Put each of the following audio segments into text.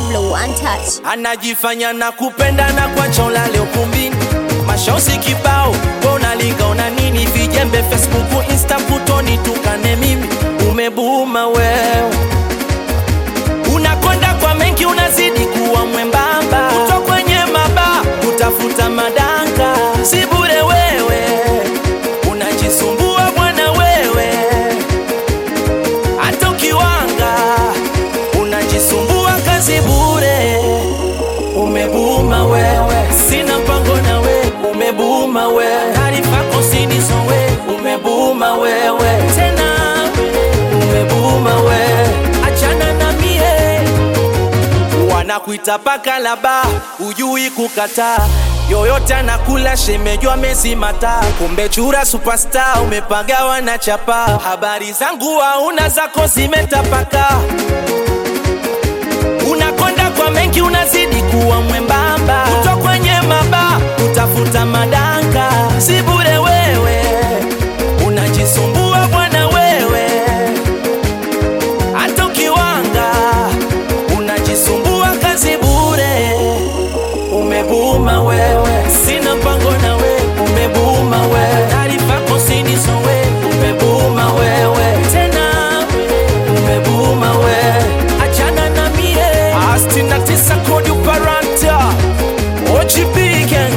Pablo Untouched. anajifanya na kupenda na kwacha ulale ukumbini, mashosi kibao unalinga una nini, vijembe Facebook, Insta kutoni tukane mimi, umebuma wewe, unakonda kwa mengi, unazidi kuwa mwembamba, kuto kwenye maba kutafuta madanga, si bure wewe, unajisumbua bwana wewe, hata ukiwanga unajisumbua kazi bure umebuma wewe, sina mpango na we, umebuma wewe, taarifa kosinizo we, umebuma wewe, tena umebuma wewe, achana na mie, wanakuita paka laba, ujui kukataa yoyote anakula shemejwa mezimata, kumbe chura superstar umepagawa na chapa. Habari zangu hauna zako zimetapaka unakonda kwa mengi, unazidi kuwa mwembamba, kuto kwenye maba utafuta madanga, si bure wewe, unajisumbua bwana wewe, hata ukiwanga unajisumbua kazi bure, umebuma wewe, sina mpango na we, umebuma wewe, taarifa kosinizo we, umebuma wewe, tena umebuma wewe, achana na mie, astina tisa kodi uparanta, OGP gang,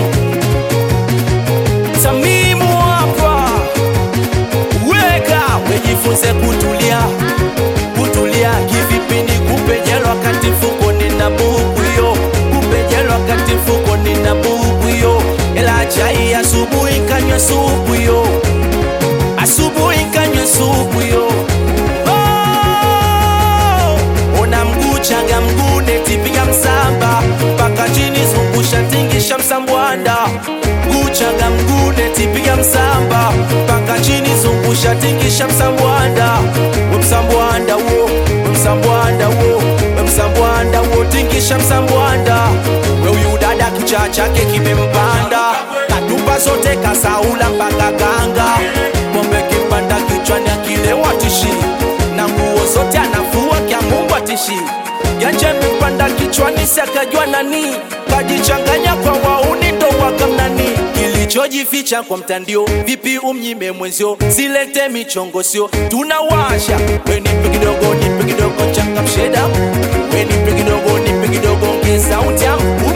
Tamimu hapa, weka wejifunze kutulia kutulia kivipindi kupejela wakati mfuko nina buku yo kupejela wakati mfuko nina buku yo ela chai asubuhi kanywa supu yo asubuhi kanywa supu yo oh! ona mguu changa mguu neti piga msamba mpaka chini zungusha tingisha msambwanda mguu changa mguu neti piga msamba mpaka chini zungusha tingisha msambwanda we msambwanda wo we msambwanda wo we msambwanda wo tingisha msambwanda we huyu dada kichaa chake kimempanda katupa zote kasaula mpaka kanga ng'ombe kipanda kichwani akilewa tishi na nguo zote anafua kya Mungu atishi yanje mipanda kichwani sakajua nani kajichanganya kwa wauni ndo wakamnani kilichojificha kwa mtandio vipi umnyime mwenzio silete michongo sio tunawasha we nipe kidogo nipe kidogo changamshe damu we nipe kidogo nipe kidogo ongeza utamu